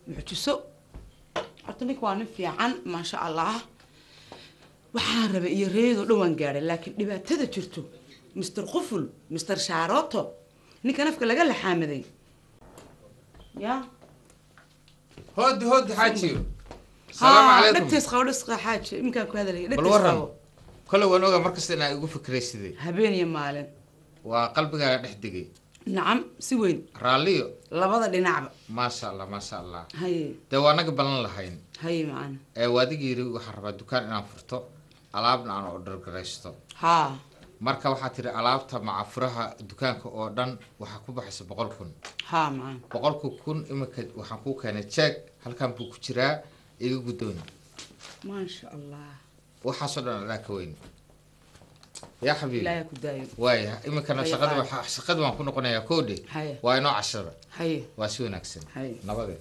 mucjiso horta ninka waa nin fiican maasha allah waxaan rabay iyo reedoo dhan waan gaadhay laakiin dhibaatada jirto mister quful mister shaaroto ninka nafka laga laxaamaday ya hoodi hoodi xaajiyo salaamu ha calaykum dhagtiis qabo dhasqa xaaji iminkaan ku hadalaya bal dhagtiis waran qabo kole waan ogaa markasta inaa igu fikraysidee habeen iyo maalin waa qalbigaaga dhex degay nacam si weyn raalliyo labada dhinacba maasha allah maasha allah haye dee waa naga ballan lahayn haye macana ee waadiga yiri waxaan rabaa dukaan inaan furto alaabna aan ordergaraysto haa marka waxaa tiri alaabta macafuraha dukaanka oo dhan waxaa ku baxaysa boqol kun haa macana boqolka kun imika waxaan kuu keenay jeeg halkan buu ku jiraa iga guddoon maasha allah waxaasoo dhan adaa ka weyn yaa xabiibi ilaahay ku daayo waaya imikana Way shaqada qaad. waxa- shaqada waan ku noqonayaa koodhe haye waa inoo cashada haye waa si wanaagsan Hay. nabadee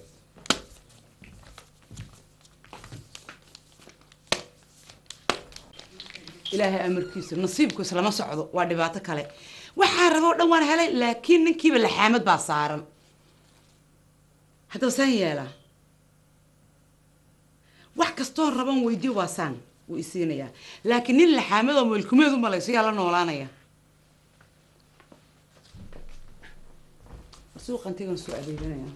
ilaahay amarkiisa nasiibkiisa lama socdo waa dhibaato kale waxaa rabo o dhan waan helay laakiin ninkiiba laxaamad baa saaran haddaba saan yeelaa wax kastoon raban weydiyo waa saan wuu isiinayaa laakiin nin laxaamad oo meelkumeed u malayso yaa la noolaanaya suuqantigan soo adeeganaya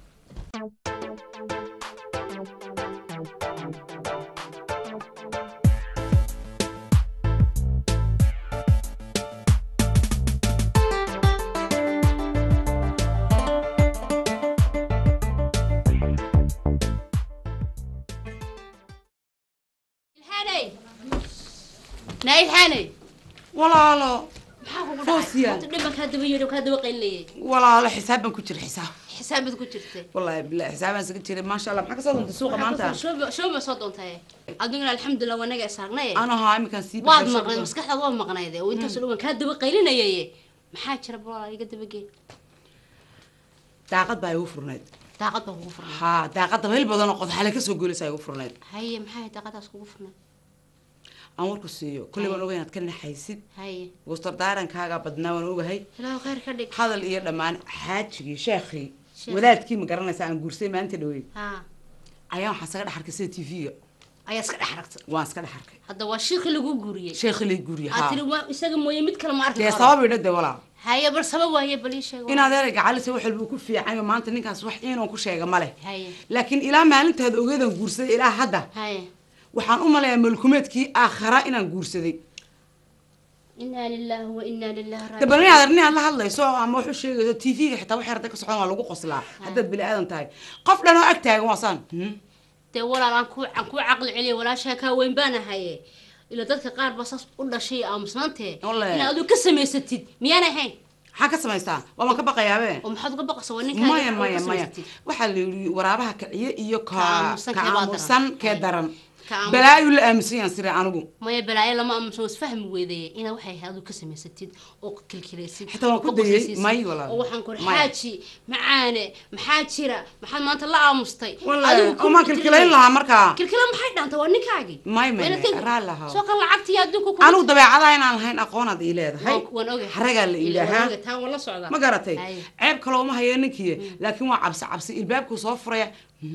ilxaanay naa ilxaanay walaalo maxaa kugu Foosiya. dhacay horta dhiban kaa daba yeedho kaa daba qaylinayay walaalo xisaab baan ku jira xisaab xisaabad ku jirtay wallahi bilahi xisaabaan isaga jiray maasha allah maxaa ka soo dontay suuqa maanta shooba soo doontaye adiguna alxamdulilah wanaga isaarnaye ana haa iminkaan sii waad baxay maqnayd suuqa. maskaxdaad waa maqnayde oo intaasoo dhan waan kaa daba qaylinayaye maxaa jira balaal iga dabagee daaqad baa igu furnayd daaqad baa kugu furnay haa daaqad dabayl badan oo qodxale kasoo golaysaa igu furnayd haye maxaa daaqadaas kugu furnay aan warku siiyo kolley waan ogahay inaad ka naxaysid haye gustar daarankaagaa badnaa waan ogahay ilaahu khayr ka dhig hadal iyo dhammaan xaajigii sheekhii Sheekh. wadaadkii ma garanaysa aan guursay maalinta dhaweyd haa ayaa waxaan iskaga dhex arkay sida t v-ga ayaa iska dhex ragta waan iska dhex arkay hadda waa shiikii lagu guuriyey sheekhii lay guuriye aad haa tiri waa isaga mooye mid kale ma arki dee karo sabab idha de walaal haye bal sabab waaye bal ii sheeg inaad ereyga calise wax walba uu ku fiican oo maanta ninkaas wax iinoon ku sheega ma leh haye laakiin ilaa maalintaad ogeedan guursaday ilaa hadda haye waxaan u malayaa malkumeedkii aakhara inaan guursaday inaa lilaahi wa inaa lilahi de bal inaad nin aad la hadlayso ama wax u sheegayso t v-ga xitaa wax yarda ka socdan waa lagu qoslaa haddaad bini aadan tahay qof dhan oo ag taagan waa saan hmm? dee walaal aan ku aan kuu caqli celiya walaashaa kaa weyn baan ahaye ila dadka qaar baa saas u dhashay aamusnaantee Wallahi. inaad adigu ka samaysatid miyaan ahayn maxaa ka samaystaa waa maan ka baqayaabe oo maxaad uga baqaysa waa ninkaa maya maya maya waxaa la yidhi waraabaha kiciye iyo ka aamusan ka kee baa aamusan daran. kee Hay. daran Ka aamus- balaayu la aamusan yaan sire anigu maya balaayo lama aamusan waa isfahmi weydeye inaad waxay ahayd adigu ka samaysatid oo kilkilaysid Xitaa waan oo ku ka dayay, qoslaysiisid, may walaal. oo waxaan ku Maya. xaaji macaane maxaa jira maxaad maanta la aamustay wallahi Adigu omaan ku kilkilayn lahaa markaa kilkila maxay dhanta waa ninkaagii May, may, Waa inaad may, ka- raali lahaa. soo kan lacagtii adduunka ku anigu dabeecadaha inaan lahayn aqoonaad ii leedahay Waan- waan ogahay. xaragaa la idhaahaa Waan ogahay, taa waan la socdaa ma garatay Haye. ceeb kaloo ma hayo ninkii laakiin waa cabsi cabsi ilbaabkuu soo furaya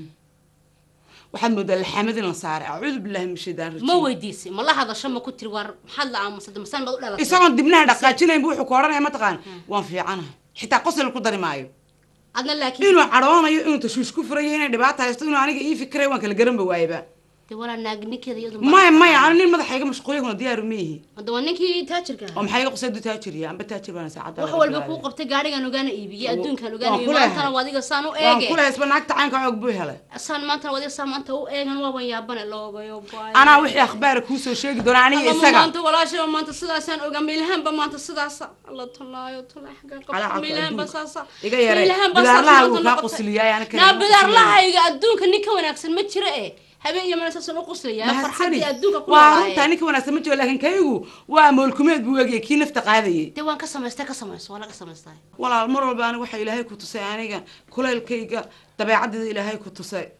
waxaad moodaa laxamad in la saaray acuudu billahi min shaydaan ma rajiim weydiisay ma la hadasho ma ku tiri war maxaad la aamusada masaan baad u dhalatay isagoon dibnaha dhaqaajinayn bu wuxuu ku odhanaya mataqaan waan fiicanahay xitaa qosol ku dari maayo adna laakiin inuu cadhoonayo inuu tashuush ku furayo inay dhibaata haysto inuu aniga ii fikiray waan kala garan ba waayaba de walaa naag ninkeeda iyadu maya maya ani nin madaxayga mashquuliyaguna diyaaru ma yihi hadda waa ninkii taajirka oo maxaa iga qosay du taajiriya amba taajir baan saacadda wax walba kuu qabtay gaarigan ogaana iibiyey adduunkan ogaana waan iibiyey ku maantana leeyahay. waa adiga saan u waan eege ku lehaysba naagta caynka og buu helay saan maantana waa adiga saan maanta u eegan waaban yaabane loogayo baay anaa wixii akhbaara kuusoo sheegi doona aniga Allama isaga maanta walaashay maanta sidaasaan ogaa miilhaanba maanta sidaasa alla tolaayo tolaa xaggan Calaa qabta cabka miilhaanba adduunka. saasa Iga yaree. Miilhaanba saasa Bidaarlaha maanta wuu kaa noqotay. qusliyay, ana kale naa ma bidaarlahayga adduunka nin ka wanaagsan ma jiro eh habeen iyo maalin saasaan u quslaya mahadsani farxaddii adduunka ku waa noolaaye. runtaa ninka wanaagsan ma jiro laakiin kaygu waa moolkumeed buu egaya kii nafta qaadayay dee waan ka samaystay ka samayso waa laga samaystaa walaal mar walba aniga waxaa ilaahay ku tusay aniga kulaylkayga dabeecaddeeda ilaahay ku tusay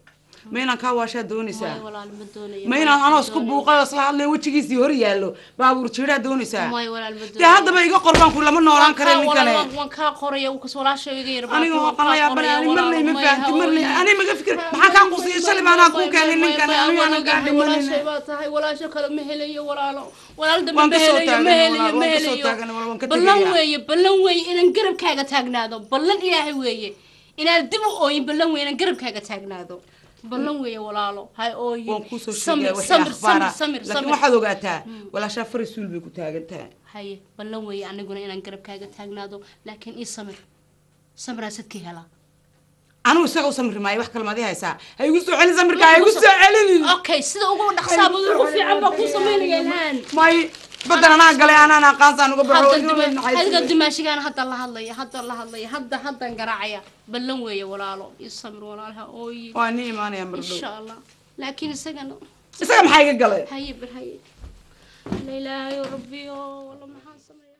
ma inaan kaa waashaa doonaysaa Maya walaal ma doonayo ma inaan anoo isku buuqay oo isla hadlay wejigiisii hor yaallo baabuur jiraa doonaysaa Maya walaal ma dee doonayo haddaba iga qor baan ku lama noolaan kare ninkane waan kaa qoraya kas walaasha iga yar aniga waa qanlayaa bani ani marnay ma fahanti marnay ani maga fikir maxaa kaa qusiya shalay baan anaa kuu keenay ninkane aniga aanan kaa dhimanina baa tahay walaasha kale ma helayo walaalo walaal dambe Waan ma ka soo helayo ma taaganay helayo walaal, ma waan ka soo helayo taaganay walaal, waan ka ballan tegayaa. weeye ballan weeye inaan garabkaaga taagnaado ballan ilaahay weeye inaan dib u ooyin ballan weeye inaan garabkaaga taagnaado ballan weeye walaalo hay ooyin waan kuusoo samir sheegaya wixii samir akhbaara samir samir laakiin samir waxaad ogaataa walaashaa farasuul bay ku taagan tahay haye ballan weeye aniguna inaan garabkaaga taagnaado laakiin ii samir samraa sadkii helaa anigu isaga u samri maayo wax kale maad ii haysaa ha igu soo celin samirka ha igu soo celinin okay sida ugu dhaqsaaba ugu fiican baa kuu samaynaya ilhaan may badan anaa galay anaan aqaansaan uga baxo adiga dimaashigaan hadda la hadlaya hadda la hadlaya hadda haddan garaacaya ballan weeye walaalo ii samir walaalha ooyi waa ni imaanaya mardhow insha allah laakiin isagana isaga maxaa iga galay haye bar haye la ilaahayo rabbiyo walla maxaan sameeya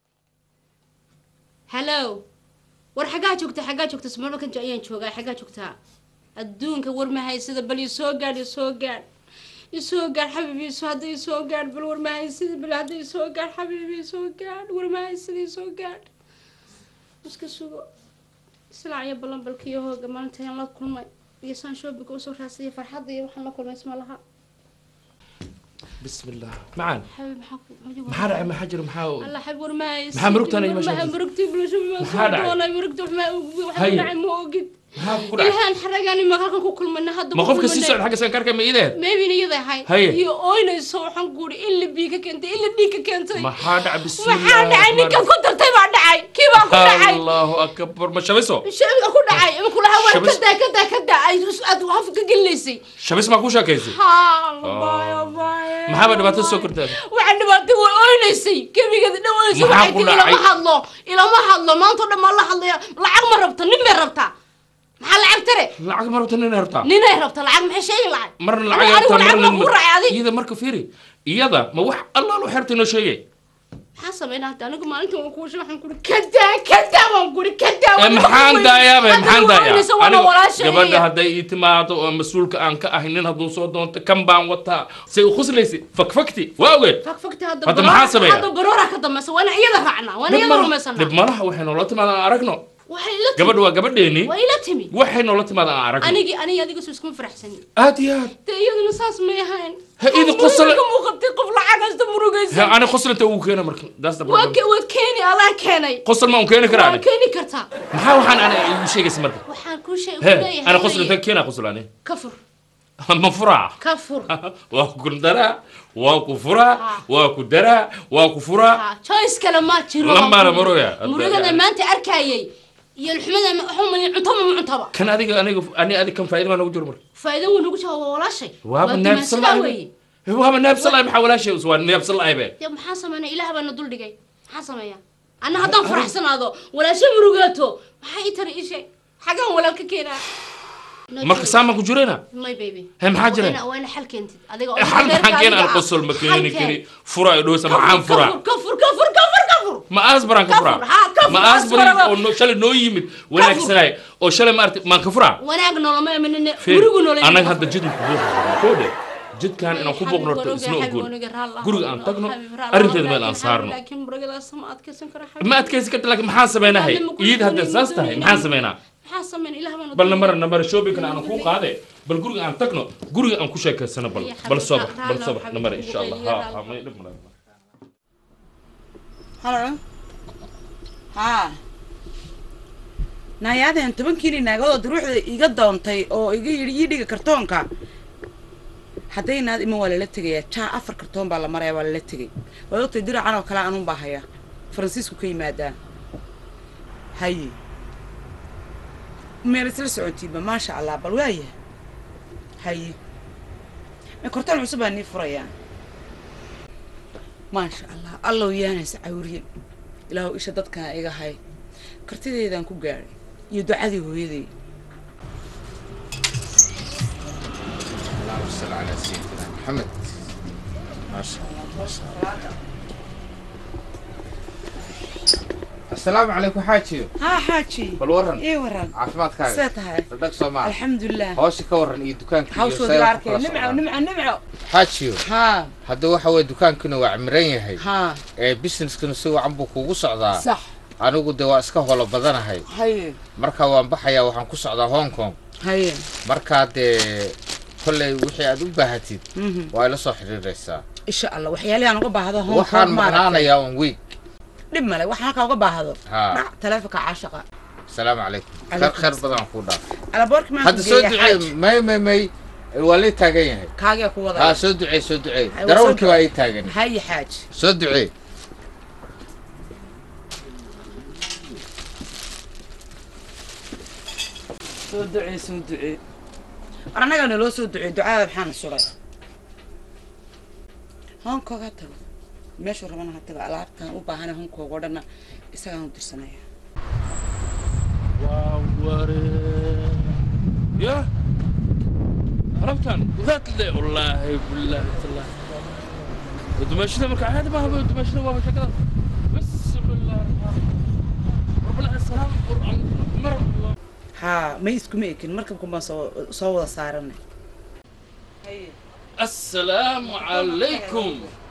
hallo war xaggaa joogta xaggaa joogta smarmakan ayaan joogaa xaggaa joogtaa adduunka war ma haysida bal isoo gaadh isoo gaadh isoo gaadh xabiibi isoo hadda isoo gaadh bal war ma haysida bal hadda isoo gaadh xabiibi isoo gaadh war ma haysida isoo gaadh iska sugo silacyo ballan balkiyo hooga maalinta ayaan la kulmay iyo saan shoobika usoo raasaya farxadda iyo waxaan la kulmay isma laha بسم الله معان حبيب حق maxaa dhacay maxaa jira maxaa الله حب ورماي maxaa murugtaan iyo meesha ما مرقتي بلا شو ما maxaa dhacay وانا مرقت ما Haye. وحنا ما وقت maxaa ku dhacay ilhaan xaragani ma halkan ku kulmana hadda ma qofka sii socda xagga sankarka ma ideen maybe iyada hay Haye. iyo ooynayso waxaan guuri illa bii ka keentay illa dhig ka keentay maxaa dhacay bismi maxaa dhacay ninkan ku dartay baa dhacay kii baa ku dhacay allahu akbar ma shabiso shayga ku dhacay imku laha war Shabis- kada kada kada ay aad wax ka geleysay shabis maa ku sheekaysay ha baayo baayo maxaaba dhibaato soo kordhay waxaa dhibaatay way ooynaysay gebigeeda dhawaysay Maxaa waxay ku tiri dhacay? ilama hadlo ilama hadlo maanta o dhan maa la hadlaya lacag ma rabta nin bay rabtaa maxaa lacag tare lacag ma rabta ninay rabtaa ninay rabta lacag maxay sheegi lacag marna Ani- lacag anigu rabtaa lacag marna ma kuu raacay adig iyada marka fiiri iyada ma wax allaal u xerta inoo sheegay maxaa sameynaa hadda anigu maalinta waan kuusha waxaan kuri kadaa kadaa waan kuri kadaa Eh, maxaan daayaaba maxaan daayaa waana Anigu walaashay gabadha hadday ii timaado oo mas-uulka aan ka ahay nin hadduu soo doonto kan baan wataa say u khuslaysa fakfakti waa ogeed fakfakta hadda Hadda baroora- maxaa sameeyaa? hadda baroora ka dambaysa waana iyada raacnaa waana dhib iyada malaha rumaysanaa dhib malaha waxay noola timaada aan aragno waxay ila timi gabadha waa gabadheeni waa ila timi waxay noola timaada aan aragno anigii aniga adiga soo iskuma faraxsanin aad iyo aad dee iyaduna saas may ahayn Ha, idi Qof qosole- muruga ka muuqatay qof lacag hasta murugaysa He, ani qoslanta ugu keena marka that's the waa problem ke- waad keeni adaa keenay qosol ma un keeni karaa waa ani keeni kartaa maxaa waxaan ana igu sheegaysa marka waxaan kuu sheeg he ku leeyahay ana qoslanta keena qosol ani ka fur ma furaa ka fur waa ku daraa waa ku furaa waa ku daraa waa ku furaa Ha, choice kale ma jiro Lamaana maroya. murugada maanta arkayay iyo lxumada waxuu malin cunto ma cuntaba kan adiga aniga ani adiga kan faa'iido baa nagu jiro marka faa'iido weyn ugu jawaaba walaashay waaba neebsan dimaansidaa weeye lahay waaba neebsan lahay maxaa walaashay waa neebsan lahay be dee maxaa sameynaya ilaah baana dul dhigay maxaa sameeya anna haddaan faraxsanaado walaashay murugaato maxaa ii tari ishe xagaan walaal ka keenaa No marka joke. saamaan ku jirayna my baby He, maxaa jira? Waa ina- waa ina xal keentid adiga oo xal reerka maxaan keena adiga aan ah. qosol ma Xal keeni keen. kari fura ay dhowsa Ka maxaan fur, furaa ka fur ka fur ka fur ka fur ma asbaran ka Ka furaa fur, haa, ka fur, ma asbaran asbaran. oo no- shalay noo yimid wanaagsanay oo shalay maartay maan ka furaa wanaag noloma imanine Fiir, murigu noloma annaga hadda jid ku buuqo jidkaan inaan ku buuqno horta isna ogoon guriga aan tagno arrinteeda meel aan saarno laakiin murugadaas ma adkaysan karo xabib. ma adkaysi karta laakiin maxaan sameynahay Hadda ma ku iyid hadda doonaynin, saas tahay doonaynin. maxaan sameynaa maxaa sameyn ilaah baana bal dul namara dhigay. namara shoppingkana aan ku qaade bal guriga aan tagno guriga aan ku sheekaysano bal Ya, bal xabib, soo bax ra- bal raala, soo bax xabib, namara ugu insha allah qayliya, ha raala. ha may dhib malaha halo haa naayaadeen tobankiini naagood ruuxda iga doontay oo iga yidhi ii dhiga kartoonka hadday naad iman waa lala tegayaa jaa afar kartoon baa la maraya waa lala tegay waad ogtay diracan oo kale anuun baa haya faransiisku ka yimaadaa haye meel isla socotiiba maasha allah bal waaya haye me kartoon cusub baa nii furayaa maasha allah allow yaanaysa cawriye ilaahu isha dadkaa iga hay kartideydaan ku gaadhay iyo ducadii hooyaday اللهم صل على سيدنا محمد ما شاء الله ما شاء الله asalaamu calaykum xaajiyo haa xaaji bal waran ii waran caafimaadkaaga see tahay dhadhag soomaal alxamdulilah hooshi ka waran iyo dukaanka iyo hawshooda sayr la ku kala arkay nimco socdaan. nimco nimco xaajiyo haa hadda waxa weye dukaankina waa cimiran yahay haa ee businesskana si wacan buu kugu socdaa sax anigu de waa iska holo badanahay haye marka waan baxayaa waxaan ku socdaa hong kong haye markaa dee kolley wixii aad u baahatid mhm. waa ila soo xidhiidhaysaa insha allah waxyaalihi aan uga baahdo hong waxaan Kong maaragtay. maqnaanayaa on week dhib male waxaan halkaa uga baahdo haa dhac taleefonka caashaqa asalaamu calaykum khayr Calaykum khayr badan aan kuu dhaaf alaboorki maan hadda soo duceey may may may waa lii taagan yahay kaagee ku haa wada soo duceey soo duceey Ay, waa darawalkii soo waa ii taagan haye xaaj soo duceey soo ducee soo ducee war annagaa naloo soo ducey ducada maxaana suray honkog ha tago meeshuu rabana ha tago alaabtaan u baahana honkog oo dhanna isagaan u dirsanaya waa ware ya alabtan wadaad le wallaahi bilaahi tallah dumaashada marka caadi maaha dumaashada waa shakada bismillah rabbil salaam qur'aan mar haa may iskuma ekin markabku baan soo soo wada saaranay assalaamu calaykum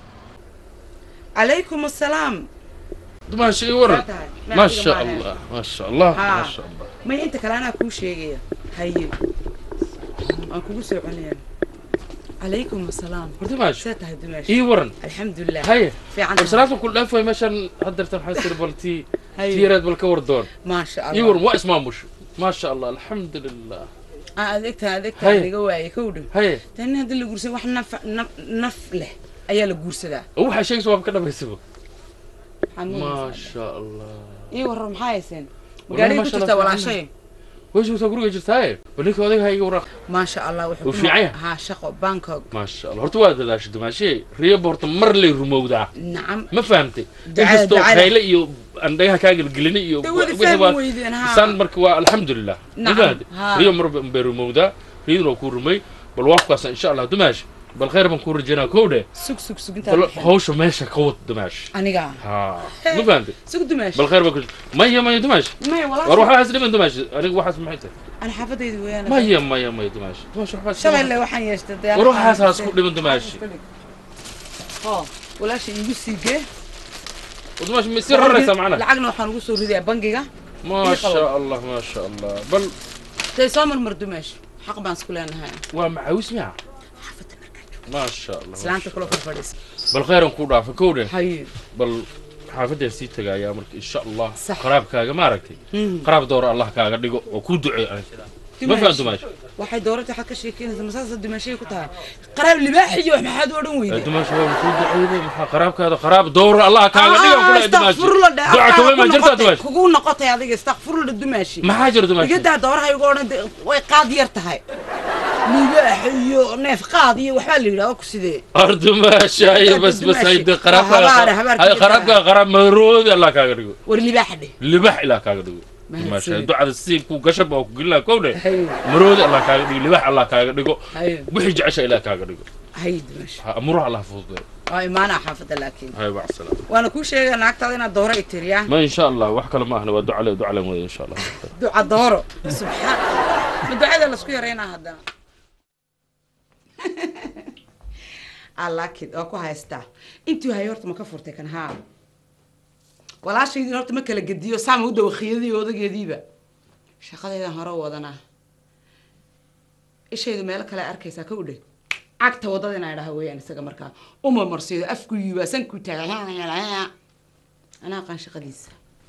calaykum assalaam dumaashi ii waran Waa tahay. ما Nacsiga شاء maaha. الله ما شاء الله ها. ما شاء الله may inta kale anaa kuu sheegaya haye waan kugu soo celinayaa calaykum assalaam horta maashi see tahay dumaash ii waran alxamdulilah haye fiican bal salaamta ku dhaafay meeshan haddeertan waxaa sir bal tii Haye. tiyareed bal ka wardoon maasha ii allah waran waa ismaamusho ما شاء الله الحمد لله aan adeegtaan adeegtaan Haye. naga waayay kow dhow هيا tani haddii la guursado wax naf naf naf leh ayaa la guursadaa وحا شيء سواب كده بيسبه Xanuun ما masalan. شاء الله ii warro maxaa hayseen Wallahi magaaliga ma ku sha jirtaa Allah, walaashay وش هو تقول جرت هاي وليك هذيك هاي وراك maasha allah wuxuu Wuu ku fiican nool- yahay? haa shaqo bangkok ما شاء الله هرتوا هذا لاش دماشي ريب هرت مر لي رمودا nacam ما فهمتي دعاء- انت دعاء. خيله iyo andhayaha kaaga gelini iyo Dee wada wixii fahmi waa- weydeen, haa. san marka waa alxamdulilah Nacam, magaadi haa. riyo mar bay rumowdaa riyaduna waa kuu rumay bal waafkaasa insha allah dumaash bal khayr baan kuu rajaynaa kow dheh sug sug sug intaa bal bixin. hawsha meesha ka wad dumaash aniga haa ma fahamtay sug dumaash bal khayr baan ku maya maya dumaash maya war walaashay waxaas dhiman dumaash aniga waxaas maxay tahay ana xaafadayda weeyaan maya maya maya dumaash dumaash waxaas shalay le waxaan yeeshtay dee war waxaas haas ku dhiman dumaashi ho walaasha iigu sii gee dumaash ma sii raraysaa macnaha lacagna waxaan ugu soo ridayaa bangiga ما شاء الله ما شاء الله بل day soo marmar dumaash xaq baan isku leenahay ومعاوس معها xaafadda markaa ما شاء الله ما islaanta شاء kula الله. farfadhiisa بل خير نكون رافع كوده haye بل xaafadda sii tagaaya marka insha allah Sax. qaraabkaaga ma aragtay qaraab doora allah kaaga dhigo oo ku duceey aniga ma fahanto maash waxay dowladda xag ka sheekeynaysaa masaasa dumaashay ku tahay qaraab libaaxiyo maxaad u odhan weyday dumaasha waa ku duceeyay maxaa qaraabkaada qaraab doora allah kaaga dhigo kula dumaasha istakfurla dhe duca kama ma jirtaa dumaasha kugu noqotay adiga istakfurla dumaashi maxaa jira dumaasha igadaa dooraha igu odhan dee way qaad yar tahay libaax iyo neef qaad iyo waxbaa la yidhahdo ku sidee ardumaasha ay bas bas ay de Habaar, habaar qaraabkaaga ka ay qaraabkaaga qaraab maroodi allah kaaga dhigo war libaaxa dheh libax ilaa kaaga dhigo Mahadsanid. dumaasha ducada siibku gashab oo ku gelina kowdhe hay maroodi allah kaaga dhigo libax allah kaaga dhigo hay wixii jecesha ilaah kaaga dhigo hay dumaashi Ha- amuraha allah fududeeyo waa imaanaa xaafadda laakiin hay mac salaam waana kuu sheegaya naagtaada inaad dooro ay tiriyaa ما ان شاء الله wax kale ma ahna waa duca le duca len wada in sha allah duca dooro subxaan ma ducada lasku yaraynaa haddana alaakid oo ku haystaa intuu hay horta ma ka furtay kan haa walaashaydii horta ma kala gediyo saama u dawakiyadii odageediiba shaqadeedan hore u wadanaa ishaydu meelo kale arkaysaa ka udhe cagta wadada inaa dhaha weeyaan isaga markaa uma marsiido afku yiibaa sanku taaga anaa aqaan shaqadiisa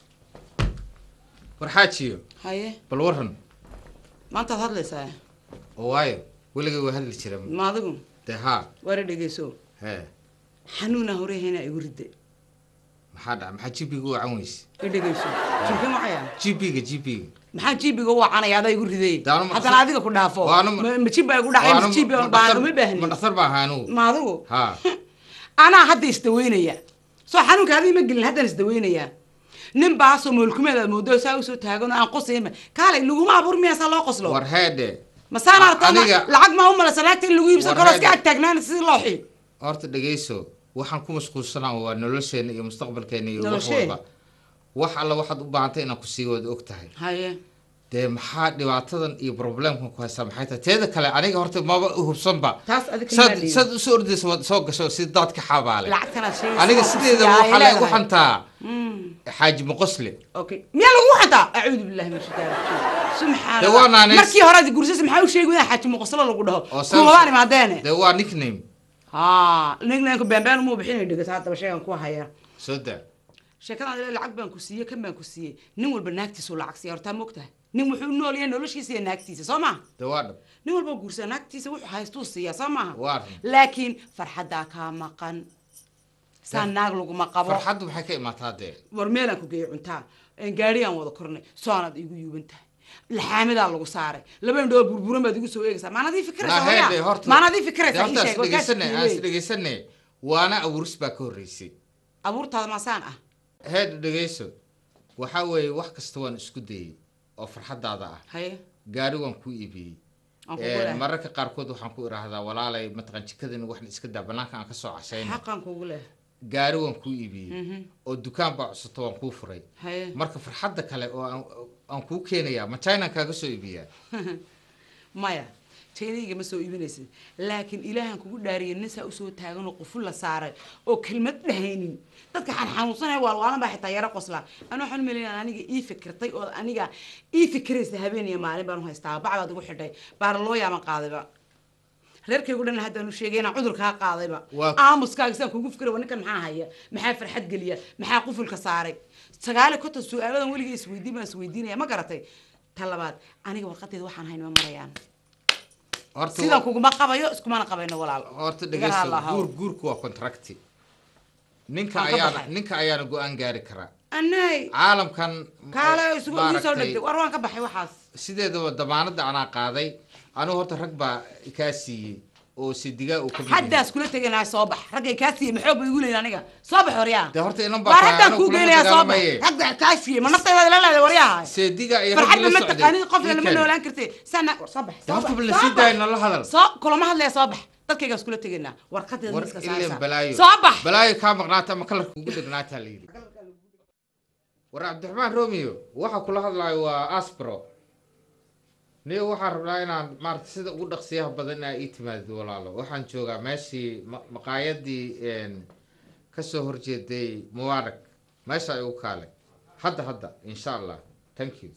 warxaajiyo haye bal waran maantaad hadlaysaa oo waayo weligay waa hadli jira ma adigu dee haa waara dhegeyso hee xanuunaa horehayna igu ridde maxaa dhaca maxaa jibiga u wacan weyse i dhegeyso jibka macayaan jibiga jibiga maxaa jibiga u wacanaya adaa igu ridey Daanu ma- haddana adiga ku dhaafo Waanu ma- ma ma jib baa igu dhacay mise jib baan baahan uma ma baahni dhaktar baa ahaa anugu ma adigu haa anaa hadda isdaweynaya soo xanuunka adii ma gelin haddaan isdaweynaya nin baasoo moolkumeed aad moodo saa usoo taagan oo aan qosayma kaalay laguma abuur miyaa saa loo qoslo war heedhe masaan arto Adiga- lacag maa u malasa laagta in lagu iibsan War karo iska heede. ag taagnaana sidii looxi horta dhegeyso waxaan ku mashquulsanaa waa nolosheena iyo mustaqbalkeena iyo wax Noloshee? walba wax alla waxaad u baahantay inaan ku sii wada og tahay haye dee maxaa dhibaatadan iyo problemkan ku haystaa maxay tahay teeda kale aniga horta maba hubsanba taas adiga saad kalimaa saad usoo ordaysa waad soo gasho si daadka xabaale lacagtanaad sheegaysa aniga waa ku sideeda siyaa, waxaa ay laygu leedahay. xantaa Mm, xaaji moqosle okay miyaa lagu xantaa acuudu billahi min shaitaan rajiim subxaan Dee allah. waa naaneys. markii hore aad gursasa maxaa u sheegi wadaa xaaji muqoslo lagu dhaho oo san- kuma baan imaadeene dee waa nickname ha ninknanka beanbeen umuu bixinay dhegata haddaba sheegan ku haya soo daa sheekadan ile lacag baan ku siiyey kan baan ku siiyey nin walba naagtiisuu lacag siiya hortaa moogtahay nin wuxuu u nool yahay noloshiisa iyo naagtiisa soo maha dee waa dhab nin walba guursaa naagtiisa wuxuu haystuu siiyaa soo maaha Waa run. laakiin farxaddaa kaa maqan saa naag laguma qabo farxaddu maxay ka imaataa dee war meelaan ku geeyey cuntaa gaadhiyaan wada kornay soonaad igu yuuban tahay laxaamidaa lagu saaray laba indhoo burburan baad igu soo eegaysaa maanadii fikiraysa Naa heedhe, hooyaa horta- maanadii dee fikiraysa ii horta sheeg as waa kaas dhegaysane kiiley. as dhegaysane waana abuuris baa ka horreysay abuurtaada maasaan ah heed dhegayso waxaa weeye wax kasta waan isku dayey oo farxaddaada ah haye gaari waan kuu iibiyey aan kugu Een, lehay mararka qaarkood waxaan ku idhaahdaa walaalay mataqan jikadan waxna iska daa banaanka aan kasoo cashayna xaqaan kugu lehay gaari waan kuu iibiyey Mhm. oo dukaan baa cusubto waan kuu furay haye marka farxadda kale oo aan- aan kuu keenayaa ma china kaaga soo iibiyaa maya jaynayga ma soo iibinaysid laakiin ilaahan kugu dhaariyay nin saa usoo taagan oo quful la saaray oo kelmad dhahaynin dadka xan xanuunsanaya waalwaalan baa xitaa yaro qoslaa anu waxaan u maleynaa aniga ii fikirtay oo aniga ii fikiraysa habeen iyo maalin baan u haystaa bacbaad igu xidhay baaralooyaaman qaadayba reerkaygu dhan haddaan u sheegay inaan cudur kaa qaadayba Waa- aamuskaaga saan kugu fikira ninkan maxaa haya maxaa farxad geliya maxaa qufulka saaray sagaali konton su-aaladan weligay isweydiin baan isweydiinaya ma garatay ta labaad aniga warqadeeda waxaan hayn ma marayaan horta sidan kuguma qabayo iskumana qabayno walaal horta Iga dhegeyso raali ahaw. guur guurku waa contracti ninka Waan ka ayaana baxay. ninka ayaana go-aan gaari karaa anay caalamkan kaale isugu ii soo maaragtay, dhegtay war waan ka baxay waxaas sideedaba damaanada anaa qaaday anigu horta rag baa kaa siiyey oo sidigaa uu ka mid yahay. haddaas kula teganaa soo bax raggay kaa siiyey maxoog bay igu leeyihin aniga soo bax waryaa dee horta inan baa waar tahay, haddaan anigu kuu kulama geynayaa soo bax dagaalamaye. ragga kaa siiyey ma naftayda la leeday waryaha seediga iyo farxadda raggi ma la socday taqaanid qofna ii lama keen. noolaan kartay sana war soo bax Dee soo horta bax, bal soo sii bax. daayna la hadal soo kulama hadlaya soo bax dadkaygaas kula tegaynaa warqadeeda war miska ileen saarsa balaayo soo bax balaayo kaa maqnaata ama kalarka ugu degnaataa la yidhi war cabdiraxmaan romeo waxa kula hadlaayo waa aspro niyo waxaan rabnaa inaan maarata sida ugu dhaqsiyaha badan inaa ii timaadid walaalo waxaan joogaa meeshii ma- maqaayadii een, kasoo horjeeday mubaarak meesha ay u kaale hadda hadda insha allah thank you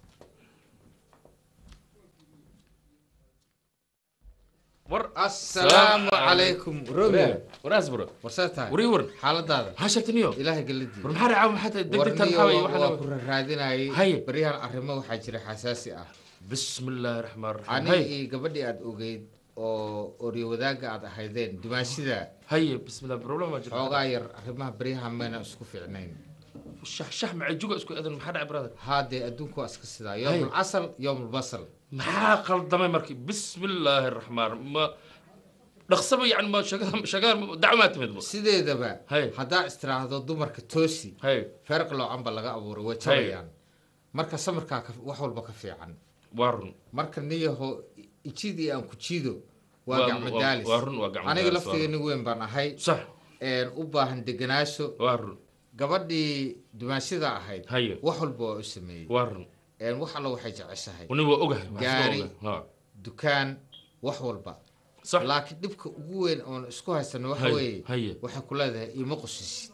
war assalaamu calaykum romeo war asbro warsee tahay warii waran xaaladaada maxaa sheegtaniyo ilaahay galadii war maxaa racaa maxaa tahay degdegtan warniyo maxaa wey waa ku waxaan raadinayay Haye. baryahan arrimo waxaa jira xasaasi ah bismi illaahi raxmaan raxiim aniga hay iyo gabadhii aad ogeyd oo oryo wadaagga aad ahaydeen dumaashida haye bismi illah problem ma jiro xoogaa yar arrimaha baryahan mayna isku fiicnayn shax shax macay juga isku eedan maxaa dhacay brother haadee adduunku waa iska sidaa yowmul casal yowmul basal maxaa qaldamay markii bismi illaahi raxmaan ma dhaqsaba yani ma shagada shagada dacwo maa timid ma sideedaba Haye. haddaa istiraahdo dumarka toosi haye feerq loocanba laga abuuray way jabayaan marka samirkaa ka- wax walba ka fiican waa run marka niyaho ijidii aan ku jiido waa Waa- gacmo waa- daalis waa run, waa gacmo aniga daalis, laftiga waa nin weyn baan ahay sax een, u baahan degenaansho waa run gabadhii dumaashida ahayd Haye. wax walba waa u sameeyey waa run een, wax alla waxay jeceshahay wani waa ogahay waa sida Gaari. ogahay. Ha. dukaan wax walba sax laakiin dhibka ugu weyn oon isku haysano waxa Haye, weeye haye. waxay ku leedahay ima qusisid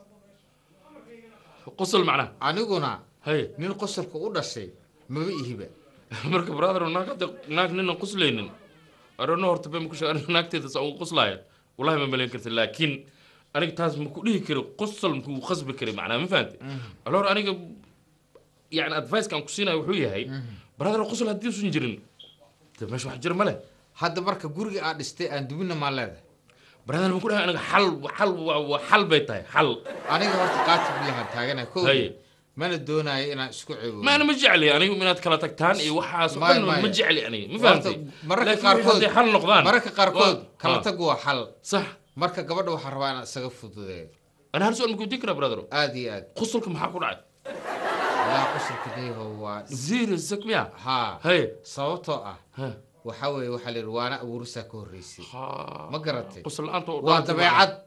qosol macnaha aniguna haye nin qosolka u dhashay maba ihiba marka brother naag hadda naag nina qoslaynin arano horta bema kushe aniga naagteeda saa ugu qoslaaya wallahi ma malayn karta laakiin aniga taas maku dhihi kari qosol makuu qasbi kari macnaa ma fahante alor aniga yani advice aan ku siinayo wuxuu yahay brother qosol haddii usan jirin de meesha wax jira ma leh hadda marka guriga aad dhistay aan dubina maa leedahay brother ma ku dhahay aniga xal xal waa waa xal bay tahay xal aniga horta qaati bilahan taagana ko Haye. mana doonayo inaan isku ceebo ma ana ma jecli anigu inaad kala tagtaan iyo waxaas oo Maya, dhan maya. ma jecli aniga ma Horta, fahamtay mararka Laakiin qaarkood hadday xal noqdaan mararka qaarkood waa- kala ha. tag waa xal sax marka gabadha waxaan rabaa inaan isaga fududeeyo ana hal su-aal makuu dii karaa brother aad iyo aad qosolka maxaa ku dhacay walaa qusulka niyaho waa dhib zero zakmiya haa haye sababtoo ah ha waxaa weeye waxaa la yidhi waana abuurisaa ka horreysay ma garatay qosol la'aanta oo waa dhan- dabeecad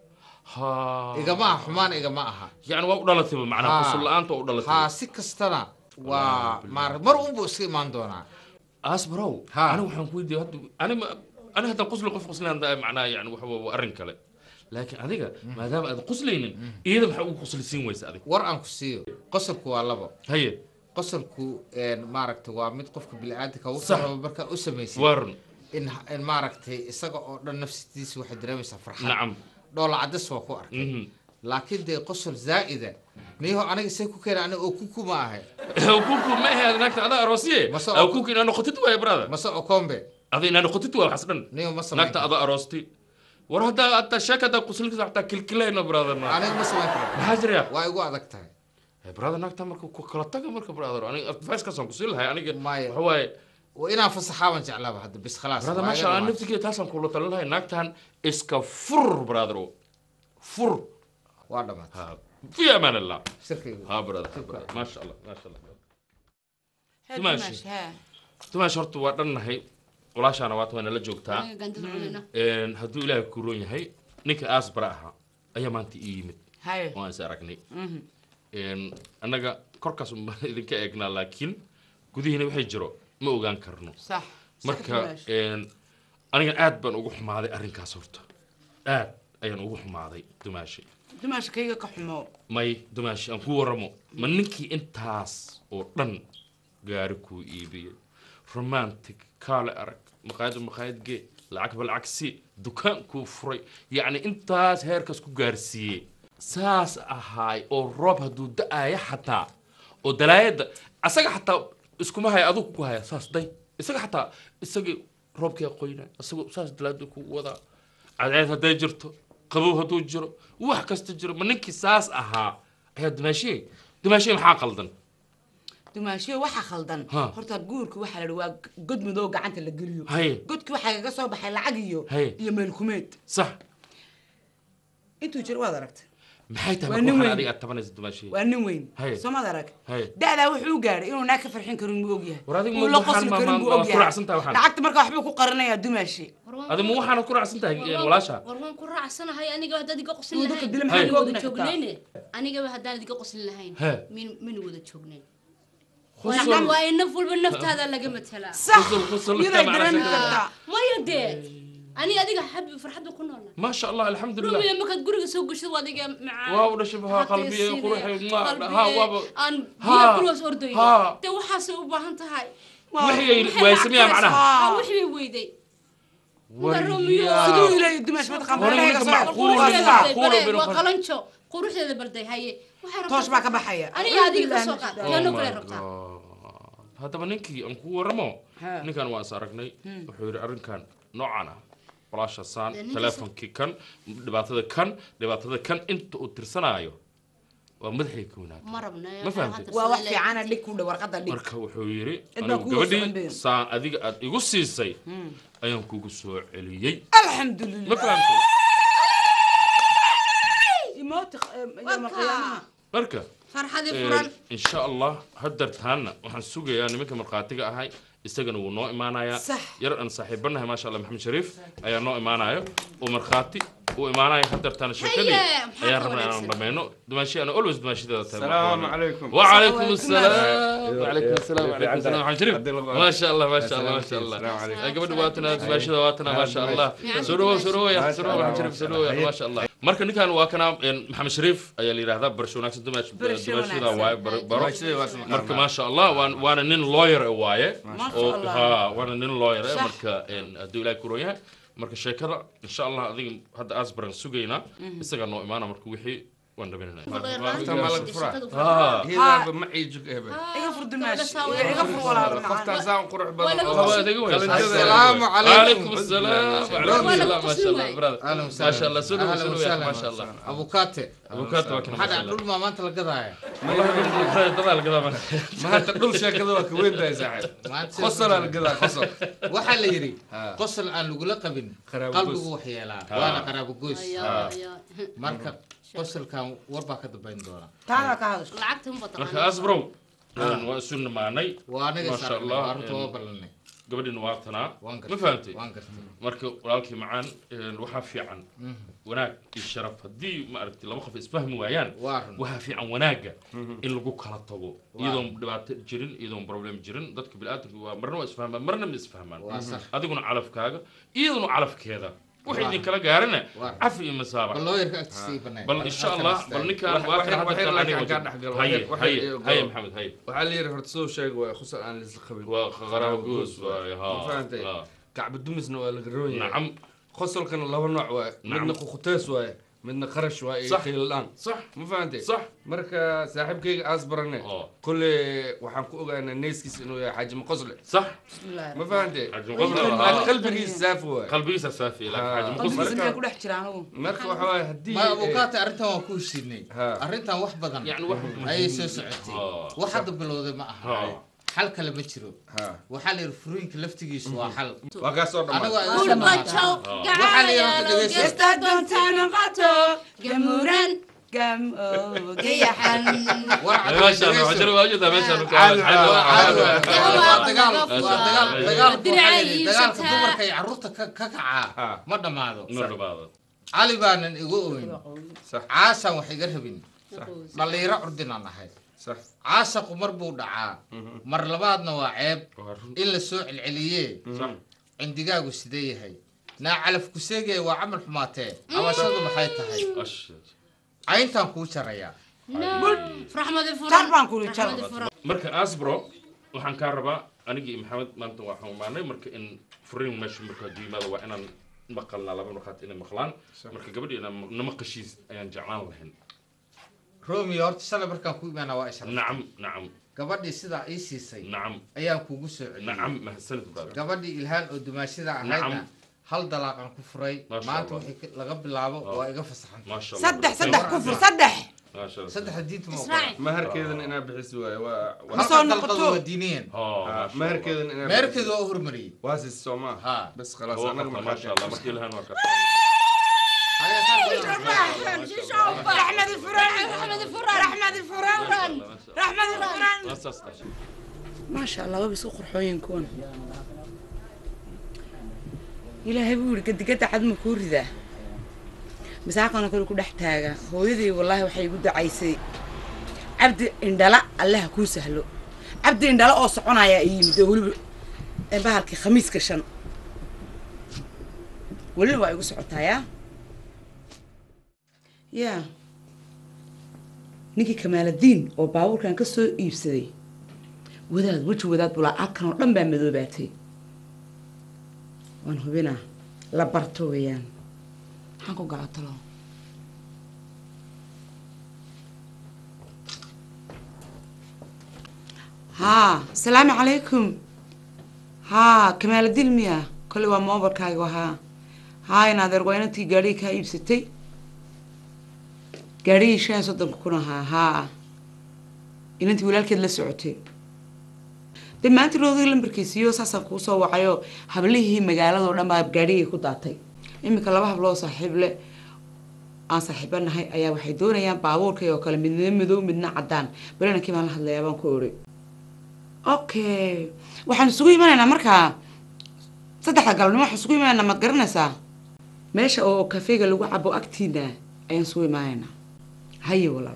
ha igama aha xumaan igama aha yani waa u dhalatayba macnaha Ha. qusul la-aanta waa u haa dhalatay si kastana waa maar mar unbuu iska imaan doonaa asbarow Ha. aniga waxaan ku weydiiya hadda ani ma ani haddaan qusli qof quslin macnaha yani waxa waa arrin kale laakiin adiga maadaama aad quslaynin iyada maxaa ugu qusli siin weysa adiga war aan ku siiyo qosolku waa labo haye qosolku een, maaragtay waa mid qofka bini'aadamka u Sax. sababa markaa u samaysay waa run in in maaragtay isaga oo dhan nafsitiisa waxay dareemaysaa farxad nacam dhoola cadis waa ku arkay Mhm. laakiin dee qosol zaa'ida niyaho aniga see ku keena aniga oo kuku ma ahay kuku ma ahayd naagta adaa aroosiye Mase aw oo- kuku inaa noqotid waay brada mase okombe ada inaa noqotid waa waxas dhan niyo ma samayn naagta karo adaa aroosti war haddaa haddaa sheeka haddaa quslisa hataa kilkilayna brother na aniga ma samayn karo maxaa jira waa igu adag tahay Hey, brother naagta marka ku kala taga marka brother aniga advice kaasaan kusii lahay aniga Maya. waxa waaye waa inaan fasaxaaban jeclaaba hadda bis khalaas brother waa maasha iga allah dhamaatay. naftigeeda taasaan kula talin lahay naagtan iska fur brother o fur waa dhamaatay ha fi amaan allah shirkaygu ha brother brother. maasha allah maasha allah Hee, Dumaashi. Dumaashi, hee. dumaash horta waa dhannahay walaashaana waata waa nala joogtaa aniga gandada cunayna Een, hadduu ilaahay ku roon yahay ninka aasbara ahaa ayaa maanta ii yimid Haye. waan is aragnay Mhm. Een, annaga korkaas unbaan idinka eegnaa laakiin gudihiina waxay jiro ma ogaan karno Sax. marka Dumaashi. een, aniga aad baan ugu xumaaday arrinkaas horta aad ayaan ugu xumaaday dumaashi Dumaashi kayga ka xumo. may dumaashi aan ku waramo ma ninkii intaas oo dhan gaari kuu iibiyey romantic kaale arag maqaayad maqaayad gee lacag ba lacag si dukaan kuu furay yacni intaas heerkaas ku gaarsiiyey saas ahaay oo roob hadduu da-aaya xataa oo dalaayadda asaga xataa iskuma haya adigu ku haya saas day isaga xataa isagii roobkii qoyna isagoo saas dalaada kugu wadaa cadceed hadday jirto qabow hadduu jiro wax kasta jiro ma ninkii saas ahaa ayaa dumaashiyey dumaashiyey maxaa qaldan Dumaashiyo waxa khaldan. Ha. Horta guurka waxa la waa god madow gacanta la geliyo. Haye. Godki waxa kaga soo baxay lacag iyo Haye. iyo meel kumeed. sax Intuu jir waad aragtay. maxay tahay Waa marka nin waxaan weyn. adiga aad tabanaysa dumaashiyey Waa nin weyn. Haye. Soo maad arag. Haye. Da'daa wuxuu gaaray inuu naag ka farxin karin buu ogyahay. War adigu Inuu ma la waxaan qosli ma- karin ma- buu ma ogyahay. ku raacsantahay waxaan? Lacagta marka waxbuu ku qarinayaa Dumaashi. adi ma waxaana ku raacsan tahay een, walaasha war waan ku raacsanahay aniga haddaad iga qoslin Uu dadka lahayn dila maxaa Minu looga wada dhigtaa? joognayne anigaba haddaan iga qoslin lahayn He. min- minu wada joognayn Qosol. waa in naf walba naftaada laga matalaa Sax. Qosol, qosol, Iyadaa macnaa dareemi sheekada. kartaa. maya dee ani adiga xabi farxadda ku noolna ما شاء الله الحمد لله rumiya markaad guriga soo geshid waa adiga macaan Waa u dhashay, haa, qalbiye, quruxay, ma- haa, waaba- aan haa, biyo kuloos ordayo haa. dee waxaasay u baahan tahay wixii waaysamaya macnaha Haa, wixii bay weyday Waryaa. siduu ilaahay Dumaashi mataqaan Hore baleega ninka soo macquul waa weyn. sax. macquul oo binu waa qor- qalanjo quruxdeeda balday haye waxay rabtaa- Toosh baa ka baxaya. aniga adiga ka soo qaad Oh yaano my kale rabtaa God. haddaba ninkii aan ku waramo Ha. ninkan waan is aragnay wuxuu yidhi arrinkan noocan ah walaasha saan Dee ninkaas- teleefonkii kan dhibaatada kan dhibaatada kan inta uu tirsanaayo waa madaxay ka wanaag ma rabna Ma fahamtay? waa wax fiican ah, dhig ku dhe warqada dhig marka wuxuu yidhi Cid baa anigu kugu socon gabadhii been. saan adiga aad igu siisay ayaan kugu soo celiyey alxamdulilah ma fahamtay imooti yoma Waka. qiyaamaha marka farxadii Ee, furan insha allah hadartaana waxaan sugayaa nimanka markhaatiga ahay isagana wuu noo imaanayaa Sax. yar aan saaxiibanahay maasha allah maxamed shariif ayaa noo imaanayo oo markhaati uu imaanaya hadartaana sheekadii maxaa ayaan ka rabnaa inaan wanaagsan? dhammayno dumaashi ana always dumaashideeda tahay السلام عليكم وعليكم Waalaikum السلام وعليكم السلام في وعليكم السلام عندك. محمد شريف عبد الله ما شاء الله ما شاء الله ما شاء السلام الله عليكم. قبل واتنا دماشيدا واتنا ما شاء الله يعني سروا دماشي. سروا يا ما سروا شاء الله، محمد شريف ما شاء سروا الله. ما شاء الله marka ninkan waa kana maxamed shariif ayaa la yidhaahdaa barsho wanaagsan dumash Barsho dumaashida wanaagsan. waaye bar- baro Dumaashida waa isla marka qaadnaa. maasha allah waan- waana nin lawyer eh waaye Maasha oo Allah. ha waana nin lawyer eh Sax. marka een, hadduu ilaahay ku roon yahay marka sheekada insha allah adiga hadda asbaran sugaynaa isagaa noo imaana marka wixii waan dhaminanaa Qofta ma laga furaa? Ah. هذا ما يجيك هبه iga fur Dumaashi Wala iga fur walaal qofta macaan saan qurux Wala badan qofta- oo- هذا هو السلام عليكم. وعليكم السلام وعليكم ولا السلام ما شاء الله قصير برادر اهلا ما وسهلا شاء الله سلو أهلا سلو يا وسهلا. أخي ما شاء الله abukaate ابو كاتب كان ما maxaa شاء dhac الله dhul maa maanta la gadaaya والله القدام ما هذا دول sheekada waa ka weyn tahay saaxiib Maanta- qosol aan gadaa qosol waxaa la yidhi Ha. qosol aan lagula qabin Qaraabo qalbigu goys. wax yeelaa Ha. waana qaraabo goys ayaa ayaa marka qosolkan war baa ka dambayn doona taana ka hadasho lacagta ma marka bataqaan asbrow Een, waa isu nimaanay waa aniga Masha saaran Allah, waa runta een, waa ballanay gabadhiina waa tanaa waan ma gartay fahantay waan gartay marka walaalkii macaan een, waxaa fiican wanaag iyo sharaf haddii ma aragti laba qof isfahmi waayaan waa run waxaa fiican wanaagga in lagu kala tago iyadoon dhibaato jirin iyadoon problem jirin dadka biniaadamka waa marna waa isfahmaan marna ma isfahmaan waa sax adiguna calafkaaga iyaduna calafkeeda wixii idin kala gaarana Waa. cafi iyo masaaba bal looyarka agtiisa ii banay bal insha allah bal ninkaan Wax- waa wax- kan wax- hadda wax- aniga wax- wajib. wax- wax- haye wax- haye wax- haye wax- maxamed haye waxaa la yidhi horta soo sheeg waay khusar aan laisla qabin waa qaraagoos waaye Ma fahantay ha kacba dumisna waa laga roon yahay nacam qosolkana laba nooc waaye Nacam. midna ququtees waaye midna qarash waaye iyo Sax. qiilaan sax ma fahantay sax marka saaxiibkayga aas barane Oo. kolle waxaan ku ogaanaa neeskiis inuu yahay xaaji maqosle sax ma fahantay xaaji Way muqadar qalbi- ah. qalbigiisa saafi waaye qalbigiisa saafi laakiin xaaji Ah. muqadar qalbigiisa miyaa ku dhex jira anigu marka waxa waaye haddii ma abukaata arrintan waan ku heshiinay Ha. arrintan wax badan yani wax ayay soo socotay Ah. wax hadda bilowday ma aha Ha. xal kale ma jiro ha waxaa la yidhi furooyinka laftigiisu waa xal waa kaa soo anigu dhammaatay waa iga soo Gurbajow, dhammaatay. gacan Waxaa la yidhi ayaalo, dhegeyso. geesta doontaana qato, gamuuran, gam oo gayaxan. war meeshaan dhegeyso. waxaa jira waa ujeedaa meeshaan Caadi waa, Waa caadi waa. dagaal, waa dagaal, waa Waa dagaal, dagaal. dagaalku waxaa la Diracay yidhi, dagaalka iibsataa. dumarka iyo carruurta ka ka kacaa Ha. ma dhammaado noo dhabaado cali baanan igu oyn sax caasaan wax iga rabin dhallinyaro curdinaan ahay sax caashaqu mar buu dhacaa mar labaadna waa ceeb waa run in la soo celceliyee sax cindigaagu sidee yahay naa calaf ku seegaya waa camal xumaatee cabashadu maxay tahay ash cayntaan kuu jarayaa No. Raxmadi furan. Jar baan ku yidhi, jar. Raxmadi furan. marka asbro waxaan kaa rabaa anigii maxamed maanta waxaan umaanay marka in furiin meesha marka hadduu yimaado waa inaan maqalnaa laba markaad inay maqlaan marka gabadhi inaan nama qashiis ayaan jeclaan lahayn romeo horta shalay markaan ku imaana waa ishara nacam nacam gabadhii sidaa ii siisay nacam ayaan kuugu soo celiyey nacam mahadsanid brother gabadhii ilhaan oo dumaashida ahaydna Nacam. hal dalaaqan ku furay Masha maanta Allah. wixii ka- laga bilaabo Oh. waa iga fasaxan maasha allah saddex saddex kufur saddex maasha allah saddexa diinta ma Israaci. ogola maharkeedana inaa bixisi waaye waa waa- Ma soo halka dalqadu noqoto. waa diiniyan ha ha, maasha allah maharkeedana inaa meerkeedu waa u hormariyey waa siis soo Ha. maa bas khalaas waa anaga qabta maasha allah marka ilahan waa ka raxmadi furan Raxmadi furan. raxmadi furan raxmadi furan saas taas maasha allah waba isku qurxooyin kuwan ilaahay buu yidhi gadigada cad ma kuu ridaa masaaqana kale ku dhex taaga hooyadii wallaahi waxay igu dacaysay cabdi indhala allaha kuu sahlo cabdi indhala oo soconaya i yimid oo weliba ee bahalkii khamiiska shan welina waa igu socotaaya yaa ninkii kamaaladiin oo baabuurkan ka soo iibsaday wadaad weji wadaad bulaa alkan oo dhan baa madoobaatay waan hubinaa la barto weeyaan maxaan ku galatalo haa asalaamu calaykum haa kamaaladiin miya kolley waa moobarkaaga haa haa in adeer waa inantii gaadhigii kaa iibsatay gaadhigii shan iyo soddonka kun ahaa haa inantii walaalkeed la socotay de maanta roodii lambarkiisiyo saasaan kuu soo wacayo hablihii magaaladao dhan baa gaadhigii ku daatay iminka laba habloo saaxiib le aan saaxiiba nahay ayaa waxay doonayaan baabuurkay oo kale midna madow midna caddaan balinankii baan la hadlayaa baan ku odhi okay waxaan isugu imanaynaa markaa saddexda galabnimo waxaan isugu imanaynaa maad garanaysaa meesha oo kafeega lagu cabo agtiina ayaan isugu imanaynaa haye walaal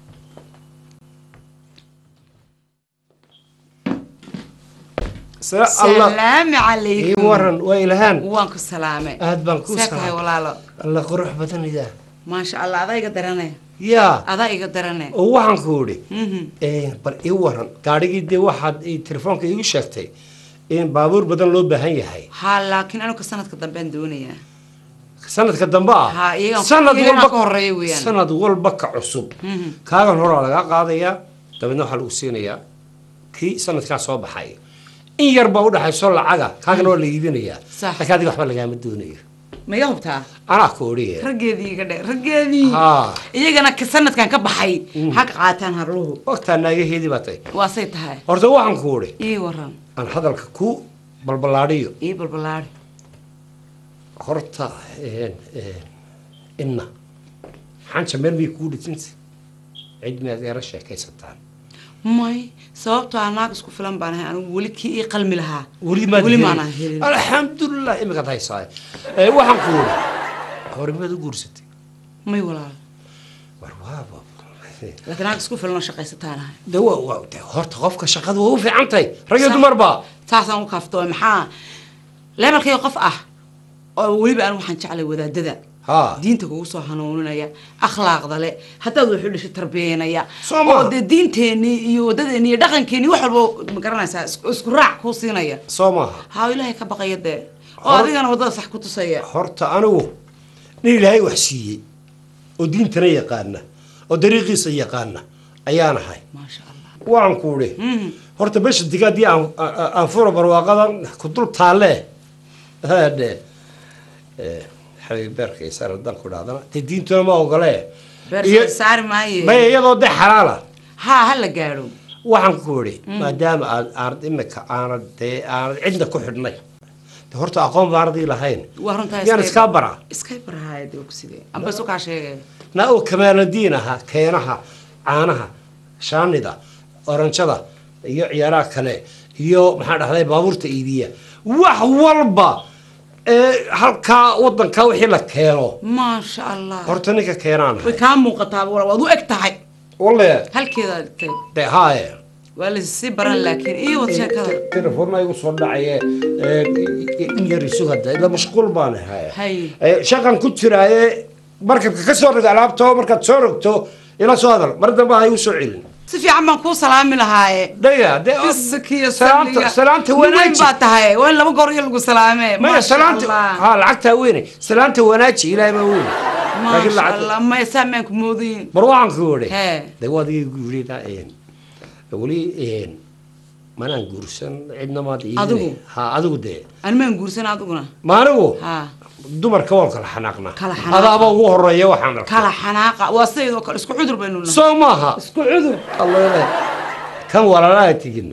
الله salaamu ii calaykum waran waa ilhaan waan ku salaamay aad baan ku see tahay salaam walaalo alla qurux badan idaa maasha allah adaa iga darane yaa adaa iga darane oo waxaan ku idhi Mhm. Eh, bal ii waran gaadhigii dee waxaad i telefoonka iigu sheegtay in baabuur badan loo baahan yahay haa laakiin anuga sanadka dambean doonayaa sanadka dambe ah Ha, iyagan- sanad iyagan walba ka horeeya weeyaan. sanad walba ka cusub Mhm. kaagan horaa lagaa qaadayaa dabeedna waxaa lagu siinayaa kii sanadkaa soo baxay in yar baa udhaxayso lacaga kaagana waa la iibinayaa Sax. laakiin adiga waxba lagaama doonayo ma iga hubtaa anaa ku odhiye raggeedii iga dhe raggeedii haa iyagana ka sanadkan ka baxay ha ka qaataan harluhu waqtaa naagaheedii baa tahay waasay tahay horta waxaan ku idhi ii waran aan hadalka ku balballaadhiyo ii balbalaari horta een, een, inna xanja meel may kuu dhijinta cid miyaad eera sheekaysataan may sababtoo ah naag isku filan baan ahay anigu weli kii ii qalmi lahaa weli maad weli helin. maanaan helin alxamdulilah imikaad haysaa Eh, waxaan ku wuri horimaad u guursatay may walaal war waaba laakiin naag isku filan oo shaqaysataan ahay de wa wa de horta qofka shaqada waa u fiican tahay rag iyo dumarba saasaan u kaaftooy maxaa leebelkayga qof ah oo weliba aan waxaan jeclay wadaadada ha diinta kugu soo hanuuninaya akhlaaqda le haddaad wuxu dhashay tarbiyanaya Soo ma? oo dee diinteenii iyo waddadeeni iyo dhaqankeenii wax walba ma garanaysaa isku- isku raac kuu siinaya soo maaha haa ilaahay ka baqaya dee oo Hor- adigana waddada sax ku tusaya horta anigu nin ilaahay wax siiyey oo diintana yaqaana oo dariiqiisa yaqaana ayaan ahay maasha allah waan ku idhi horta besha digaadii aan aan- aan furo barwaaqada ku dul taalle hadhe xabiib beerka isar haddaan ku idhahdana dee diintuna ma ogole beer Iyo- saari maaye maya iyadoo dee xalaala haa ha la gaadho waxaan ku idhi maadaama aad aanad imika aanad dee aanad cidna ku xidhnay de horta aqoon baanadii lahayn waa runtaa yaan iskaa bara iskay barahaaya dee ogsidee amba isu kaa sheegay na oo kamaaladiin aha keenaha caanaha shaanida oranjada iyo ciyaaraha kale iyo maxaa dhahday baabuurta iidiya wax walba ee halkaa wadankaa wixii la keeno maasha allah horta ninka keenaan way kaa muuqataa walaal waad u eg tahay walle halkeeda dhigtay de haaye waa lasii baran laakiin iyo wad sheekada telefoonna igu soo dhacaye ee, in yar isugada ila mashquul baan ahay Hay. Ee, shaqan ku jiraaye markabka ka soo rog alaabto markaad soo rogto ila soo hadal mar dambe ha igu soo celin si fiican baan kuu salaami lahaaye dhaya de fiskiyo salaanta salliga salaanta nin weyn wanaaji baa tahay waa in laba goor iyo lagu salaamee maya Maasha salaanta Allah. ha lacagtaa weyne salaanta wanaaji ilaahay baa weyne laakiin maasha lacag allah maya saameen ku moodayin mar waxaan ku idhi Hee. de waad iga guurina weli een, manaan guursan cidna maad iidine. Adigu? ha adigu dee animaan guursan adiguna ma anigu haa dumarka waan kala xanaaqnaa Kala xanaaqa. adaaba ugu horeeya waxaan arkay kala xanaaqa waa sidaydoo kale isku cudur baynu nahay soo maaha isku cudur allele kan walaalaa tigina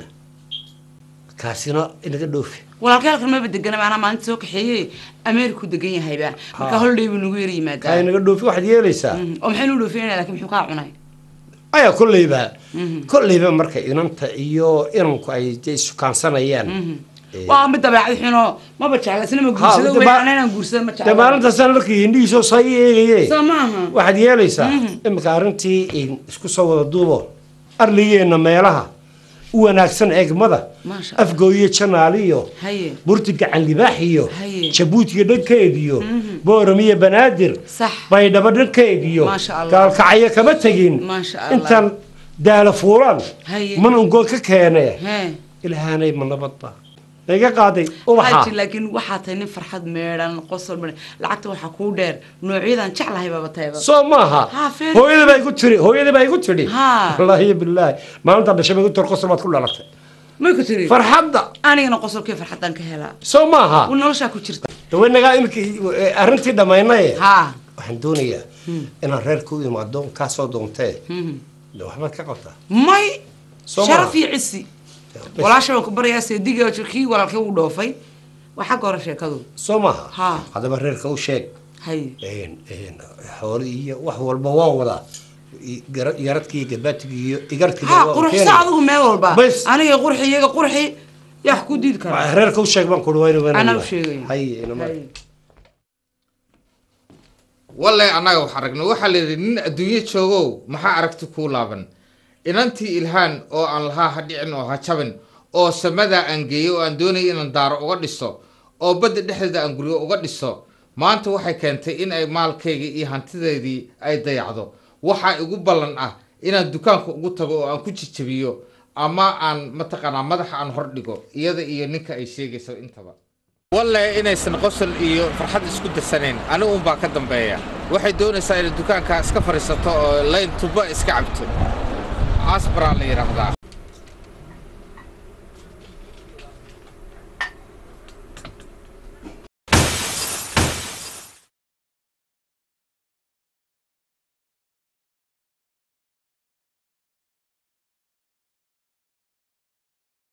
kaasina inaga dhoofi walaalkay halkan maba degana maanaa maalinta soo kaxeeyey ameeriku degan yahayba marka holiday buu nagu yara kaa yimaadaa inaga dhoofi waxaad yeelaysaa Mhm. oo maxaynu u dhoofinayna laakiin muxuu kaa cunay ayaa kolleyba kolleyba marka inanta iyo inanku ay de isukaansanayaan waa mid dabeecad xunoo maba jecla isna ma guursado de wey ma- ana inaan guursado ma de jecla maalintaasaan markii indhihiisoo saa i eegaye soo maaha waxaad yeelaysaa imika arrintii in isku soo wada duubo arligeenna meelaha u wanaagsan eegmada Maasha Allah. afgooye janaaliyo haye burti gacan libaax iyo Haye. jabuutiga dhankeediyo booramiyo banaadir Sax. baydhabo dhankeediyo Maasha Allah. gaalkacyo kama tegin Maasha Allah. intaan daala fuulaan Haye. man ungoon ka keene hee ilaahanay ma nabadba iga qaaday ubaxa xaaji laakiin waxaa tahay nin farxad meedhan qosol meedhan lacagta waxaa kuu dheer noocyadan jeclahay baaba tahayba soo maaha Ha, fair. hooyada baa igu tiri hooyada baa igu tidhi Ha. wallaahi bilaahi maalinta dhashay baa igu tir qosol baad ku dhalatay may ku tiri farxadda anigana qosolkii farxaddaan ka helaa soo maaha u noloshaa ku jirta daweynagaa imikii arrintii dhammaynaye haa waxaan doonayaa inaan reerka u imaado kaa soo doontee de waxbaad ka qabtaa may Soo sharaf maaha. iyo cisi walaasha waan ku baryayaa seediga kii walaalkii uu dhoofay waa xagga hore sheekadu soo maaha Ha. haddaba reerka u sheeg hay een- een, xoolo iyo wax walba waa wadaa I- gara- yaradkii iyo gabaatiga iyo igarkiga haa waa quruxsa keenaya. adigu meel walba Bas. aniga qurxi iyaga qurxi yaa wax ku diidi karaa reerka u sheeg baan ku dhawayn Anaa u sheegaya. hay inama Hay. walle annaga wax aragno waxaa la yidhi nin adduunyo joogow maxaa aragti kuu laaban inantii ilhaan oo aan lahaa ha dhicin oo ha jabin oo samadaa aan geeyo oo aan doonaya inaan daaro uga dhiso oo badda dhexdeeda aan guryo uga dhiso maanta waxay keentay in ay maalkaygii iyo hantideydii ay dayacdo waxaa igu ballan ah inaan dukaanka ugu tago oo aan ku jijabiyo ama aan mataqaanaa madaxa aan hor dhigo iyada iyo ninka ay sheegayso intaba walle inaysan qosol iyo farxad isku darsanayn anigu unbaa ka dambeeya waxay doonaysaa inay dukaanka iska fadhiisato oo layn tuba iska cabto asbaraa la yidhaahdaa